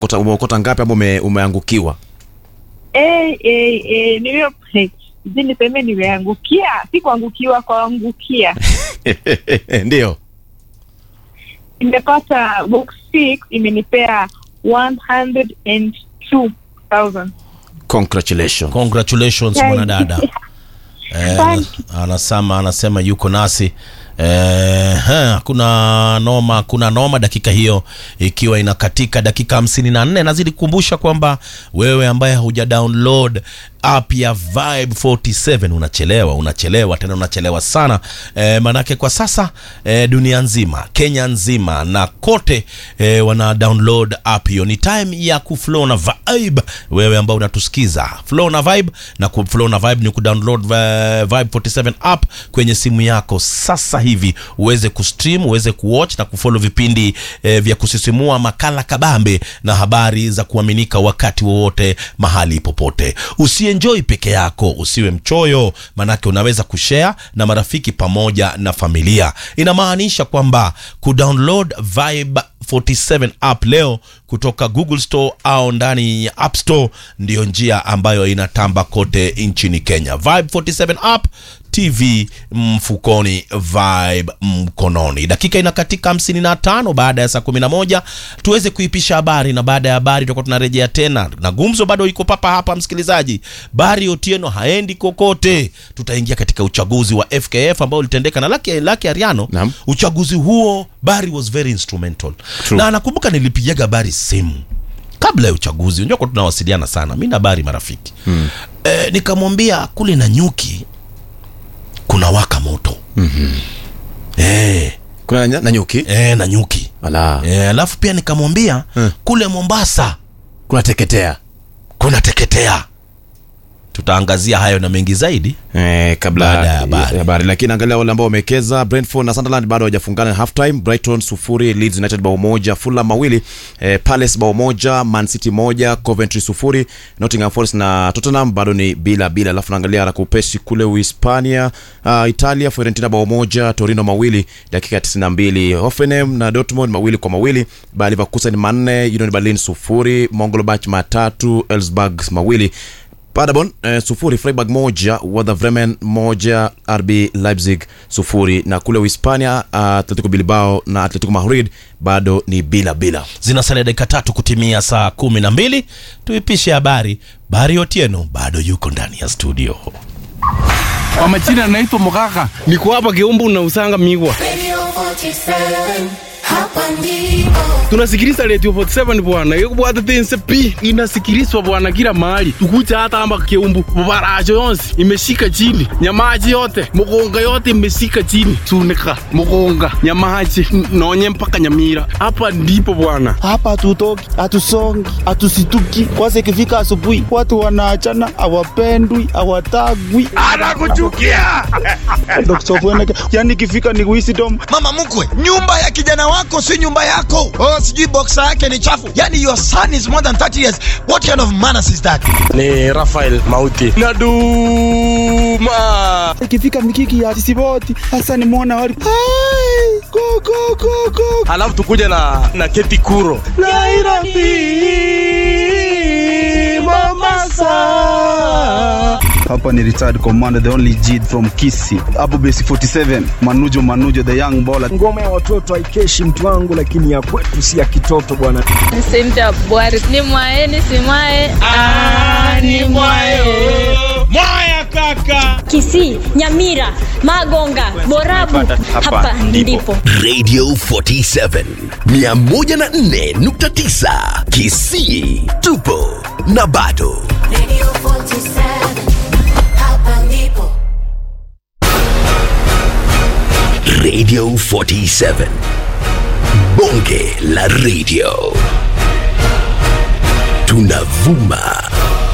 Kota- umeokota ngapi ama ume, umeangukiwa Eh, eh, eh, niwe sijui niseme nimeangukia, si kuangukiwa, kuangukia. ndio Nimepata box six imenipea 102,000. congratulations congratulations Thank mwanadada you. Eh, Thank anasema anasema yuko nasi Eh, ha, kuna noma kuna noma dakika hiyo ikiwa inakatika dakika hamsini na nne nazidi kukumbusha kwamba wewe ambaye huja download app ya Vibe 47 unachelewa unachelewa tena unachelewa sana eh, manake kwa sasa eh, dunia nzima Kenya nzima na kote eh, wana download app hiyo ni time ya kuflow na vibe wewe ambao unatusikiza flow na vibe na kuflow na vibe ni kudownload vi- Vibe 47 app kwenye simu yako sasa hivi uweze kustream uweze kuwatch na kufollow vipindi eh, vya kusisimua makala kabambe na habari za kuaminika wakati wowote mahali popote usienjoy peke yako usiwe mchoyo manake unaweza kushare na marafiki pamoja na familia inamaanisha kwamba kudownload Vibe 47 app leo kutoka Google Store au ndani ya App Store ndiyo njia ambayo inatamba kote nchini Kenya. Vibe 47 app TV mfukoni, Vibe mkononi. Dakika inakatika 55 baada ya saa 11, tuweze kuipisha habari, na baada ya habari tutakuwa tunarejea tena, na gumzo bado iko papa hapa. Msikilizaji, Bari Otieno haendi kokote. Tutaingia katika uchaguzi wa FKF ambao ulitendeka na Lucky, Lucky Ariano. Naam. Uchaguzi huo Bari was very instrumental True. na nakumbuka nilipigaga Bari simu kabla ya uchaguzi, unajua kwa tunawasiliana sana mi na Bari marafiki mm. E, nikamwambia kule na nyuki kuna waka moto mm-hmm. e, kuna na, na nyuki e, na nyuki ala e, alafu pia nikamwambia Hmm. kule Mombasa kuna teketea kuna teketea. Tutaangazia hayo na mengi zaidi. Eh, kabla Baada ya ya habari. habari lakini angalia wale ambao wamewekeza Brentford na Sunderland bado hawajafungana half time Brighton sufuri Leeds United bao moja Fulham mawili eh, Palace bao moja Man City moja Coventry sufuri Nottingham Forest na Tottenham bado ni bila bila alafu naangalia haraka upesi kule Uhispania uh, Italia Fiorentina bao moja Torino mawili dakika ya 92 Hoffenheim na Dortmund mawili kwa mawili Bayer Leverkusen manne Union Berlin sufuri Mönchengladbach matatu Elfsberg mawili Paderborn eh, sufuri Freiburg moja Werder Bremen moja RB Leipzig sufuri na kule Uhispania uh, Atletico Bilbao na Atletico Madrid bado ni bila bila Zinasalia dakika tatu kutimia saa kumi na mbili. Tuipishe habari. Bari Otieno bado yuko ndani ya studio. Kwa majina naitwa Mugaka, niko hapa Kiumbu na usanga migwa. Radio 47, hapa ndipo. Tunasikiliza Radio 47 bwana, yekubwata tense pi inasikilizwa bwana kila mahali, tukuja hata hapa Kiumbu, mabaracho yonsi imeshika chini, nyamaji yote mugonga yote imeshika chini, sunika mugonga nyamaji n- nonye mpaka Nyamira. Hapa ndipo bwana. hapa hatutoki, hatusongi, hatusituki. Kwanza ikifika asubuhi, watu wanaachana, hawapendwi, hawatagwi, anakuchukia yani ikifika ni wisdom mama mkwe nyumba ya kijana wako si nyumba yako oh sijui boksa yake ni chafu yani your son is more than 30 years what kind of manners is that Ni Rafael Mauti Naduma. ikifika mikiki ya sisiboti hasa nimwona wali Hai, go, go, go, go. Alafu tukuja na na Keti Kuro Nairobi Mombasa hapa ni retired commander the only G from Kisi hapo base 47 Manujo Manujo the young baller ngoma ya watoto haikeshi mtu wangu lakini ya kwetu si ya kitoto bwana Cynthia Bwari ni mwae ni si mwae ni mwae Kisii, Nyamira, Magonga, Borabu. Hapa ndipo. Radio 47 104.9 Kisii tupo na bado Radio 47, hapa ndipo. Radio 47 Bonge la Radio tunavuma